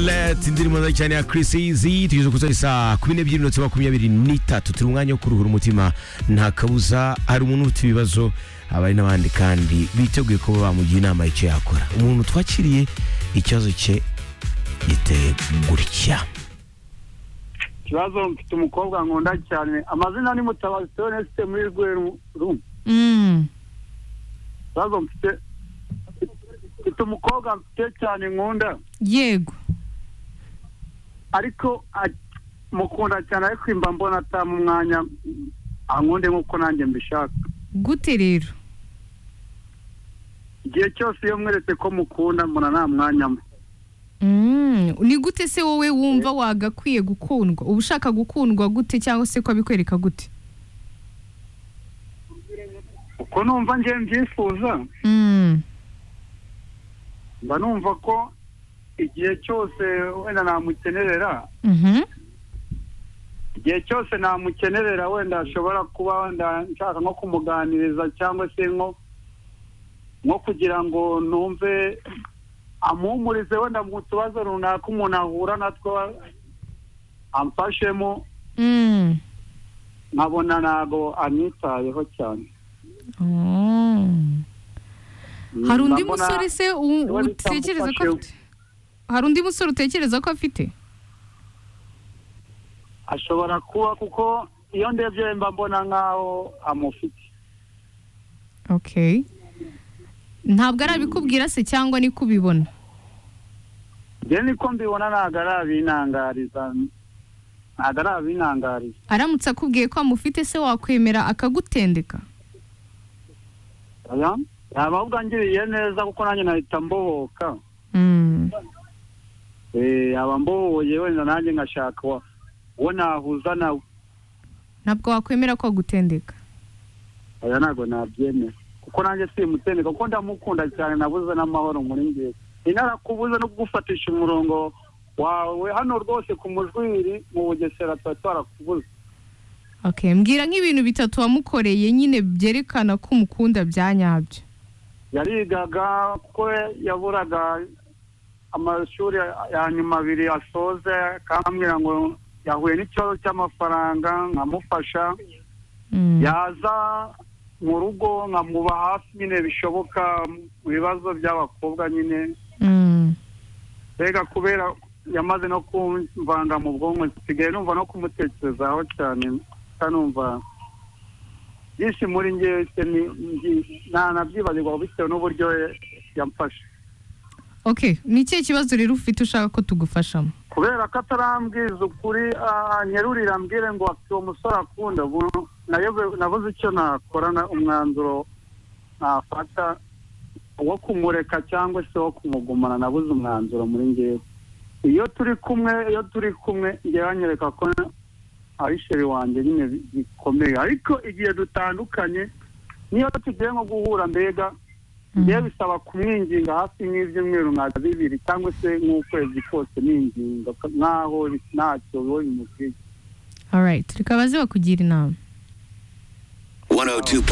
Let indirimbo nziza cyane ya Chris Easy tugeze ku saa kumi n'ebyiri minota makumyabiri n'itatu turi umwanya wo kuruhura umutima nta kabuza hari umuntu ufite ibibazo abari n'abandi kandi biteguye kuba bamugira inama y'icyo yakora umuntu twakiriye ikibazo cye giteye gutya ikibazo mfite umukobwa nkunda cyane amazina ni mutabazi teonesite muri rweru Mm. ikibazo mfite mfite umukobwa mfite cyane nkunda yego ariko a- mukunda cyane ariko imba mbona atama umwanya ankunde nk'uko nanjye mbishaka gute rero igihe cyose iyo mweretse ko mukunda mbona nta mwanya mwe Mm, ni gute se wowe wumva wagakwiye gukundwa uba ushaka gukundwa gute cyangwa se ko abikwereka gute uko numva njye mbyifuza Mm, mba numva ko igihe cyose wenda namukenerera mhm, igihe cyose namukenerera wenda ashobora kuba wenda nshaka nko kumuganiriza cyangwa se nko nko kugira ngo numve amuhumurize wenda mu tubazo runaka umuntu ahura natwo amfashemo mm. nkabona ntabwo amwitayeho cyane Oh. hari undi Ndabona- musore se u- ndabona utekereza ko bitamufashe. afite hari undi musore utekereza ko afite ashobora kuba kuko iyo ndebye mba mbona nk'aho amufite okay ntabwo ari abikubwira se cyangwa ni kubibona njye niko mbibona ntabwo arabinangariza ntabwo arabinangariza aramutse akubwiye ko amufite se wakwemera akagutendeka oya yaba ahubwo angiriye neza kuko nanjye nahita mbohoka Mm. Eh, yaba mbohoye wenda nanjye nkashaka wa- uwo nahuza nawe ntabwo wakwemera ko agutendeka oya ntabwo nabyemera kuko nanjye simutendeka kuko ndamukunda cyane nabuze n'amahoro muri ngewe inarakubuze no kugufatisha umurongo wawe hano rwose ku mujwiri mu bugesera tuba twarakubuze Okay, mbwira nk'ibintu bitatu wamukoreye nyine byerekana ko umukunda bya nyabyo. yarigaga kuko yaburaga amashuri ya nyuma abiri asoze kandi ambwira ngo yahuye n'ikibazo cy'amafaranga nkamufasha Mm. yaza mu rugo nkamuba hafi nyine bishoboka mu bibazo by'abakobwa nyine Mm. mbega kubera yamaze no kumvanga mu bwonko nsigaye numva no kumutekerezaho cyane kanumva byinshi muri ngewe se ni- ni- nanabyibagirwa bitewe n'uburyo yamfashe Okay, ni ikihe kibazo rero ufite ushaka ko tugufashamo? kubera ko atarambwiza ukuri anyerurira ambwire ngo afite uwo musore akunda ubu nayobe- nabuze icyo nakora na- umwanzuro nafata wo kumureka cyangwa se wo kumugumana nabuze umwanzuro muri ngewe iyo turi kumwe iyo turi kumwe ngewe anyereka ko ari sheri wanjye nyine bi- bikomeye ariko igihe dutandukanye niyo tugiye nko guhura mbega njyewe bisaba kumwinginga hafi nk'ibyumweru nka bibiri cyangwa se nk'ukwezi kose ninginga nk'aho bi- ntacyo biba bimukwiye All right, reka baze bakugira inama. 102.7